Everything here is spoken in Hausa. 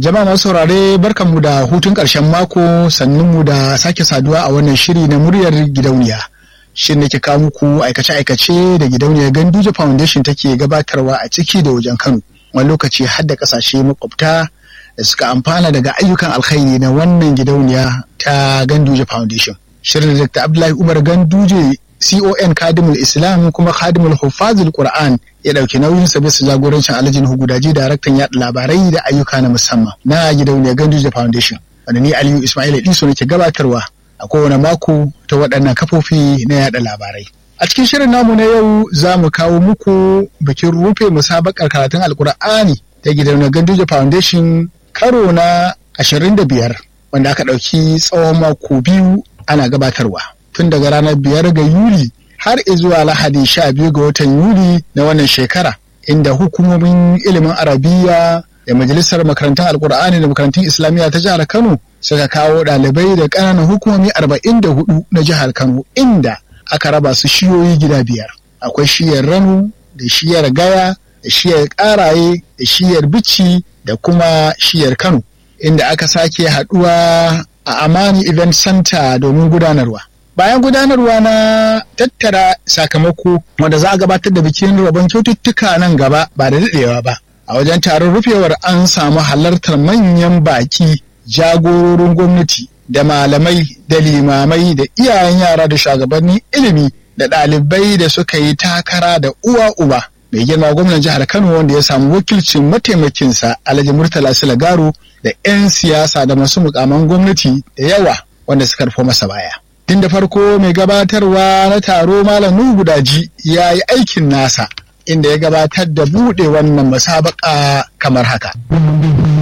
Jama'a masu saurare barkanmu da hutun ƙarshen mako sannunmu da sake saduwa a wannan shiri na muryar gidauniya. Shin nake kawo muku aikace-aikace da gidauniyar Ganduje Foundation take gabatarwa a ciki da wajen Kano. Wani lokaci har da ƙasashe makwabta da suka amfana daga ayyukan alkhairi na wannan gidauniya ta Ganduje Foundation. Shirin da Dr. Abdullahi Umar Ganduje CON Kadimul Islam kuma Kadimul Hufazul Qur'an ya ɗauki nauyin sa bisa jagorancin Alhaji Hugudaji daraktan yaɗa labarai da ayyuka na musamman na gidauniyar Ganduje Foundation. Wanda ni Aliyu Ismail Iso nake gabatarwa a kowane mako ta waɗannan kafofi na yaɗa labarai. A cikin shirin namu na yau za mu kawo muku bikin rufe musabakar karatun Alkur'ani ta gidauniyar Ganduje Foundation karo na ashirin da biyar wanda aka ɗauki tsawon mako biyu ana gabatarwa. tun daga ranar biyar ga Yuli har zuwa Lahadi sha biyu ga watan Yuli na wannan shekara inda hukumomin ilimin Arabiya da Majalisar Makarantun Alkur'ani da Makarantun Islamiyya ta jihar Kano suka kawo ɗalibai da ƙananan hukumomi arba'in da hudu na jihar Kano inda aka raba su shiyoyi gida biyar. Akwai shiyar Rano da shiyar Gaya da shiyar Ƙaraye da shiyar Bici da kuma shiyar Kano inda aka sake haɗuwa a Amani Event Center domin gudanarwa. bayan gudanarwa na tattara sakamako wanda za a gabatar da bikin rabon kyaututtuka nan gaba ba da daɗewa ba a wajen taron rufewar an samu halartar manyan baki jagororin gwamnati da malamai da limamai da iyayen yara da shugabannin ilimi da ɗalibai da suka yi takara da uwa uba mai girma gwamnan jihar kano wanda ya samu wakilcin mataimakinsa alhaji murtala silagaro da 'yan siyasa da masu mukaman gwamnati da yawa wanda suka rufo masa baya tun da farko mai gabatarwa na taro malam nuhu gudaji ya yi aikin nasa inda ya gabatar da buɗe wannan musabaka kamar haka